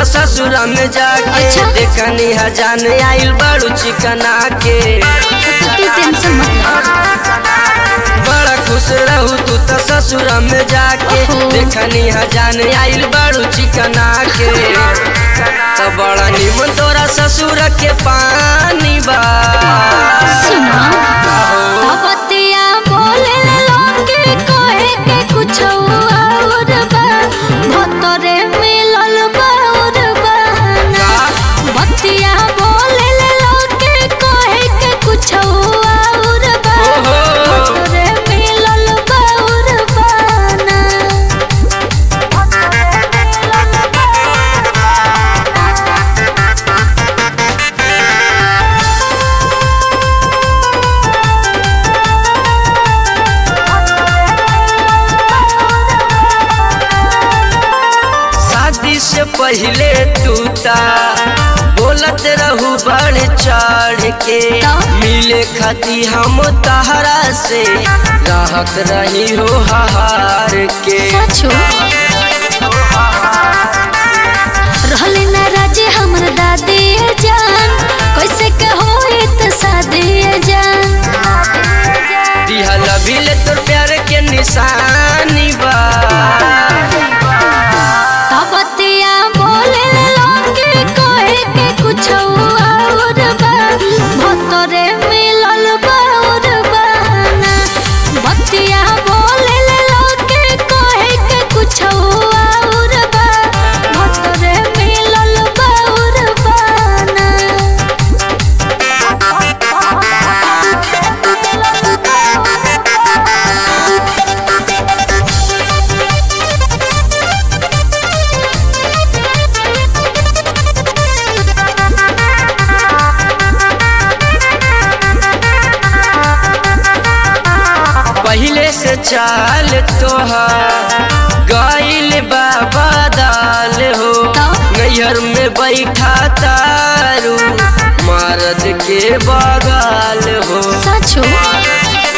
ससुर में जाके अच्छा। देखनी है जान आइल बड़ू चिकना के तो तू टेंशन मत ले बड़ा खुश रहू तू तो ससुर में जाके ओहो। देखनी है जान आइल बड़ू चिकना के तो बड़ा निमन तोरा ससुर के पानी बा सुनो आहो। तबतिया बोले लोगे कहे के कुछ और बा भतरे मिलल बाउर बहाना बतिया बोले लोगे कहे के कुछ और बा ओहो। भतरे मिलल बाउर बहाना शादी से पहले टूटा बोलत रहू बढ़ चढ़ के तो? मिले खाती हम तहरा से रहत रही हो हार के सचो रहले ना राजे हमर दादी जान कैसे के होई त शादी जान दिहल बिल तोर प्यार के निशानी बा तबतिया बोले लोगे कहे के कुछ और बा भतरे मिलल बाउर बहाना बतिया बोले लोगे कहे के कुछ और बा भतरे मिलल बाउर बहाना पहले से चाल तोहार गइल बाबा दाल हो तो? नैहर में बैठा तारू मर्द के बगाल हो सचो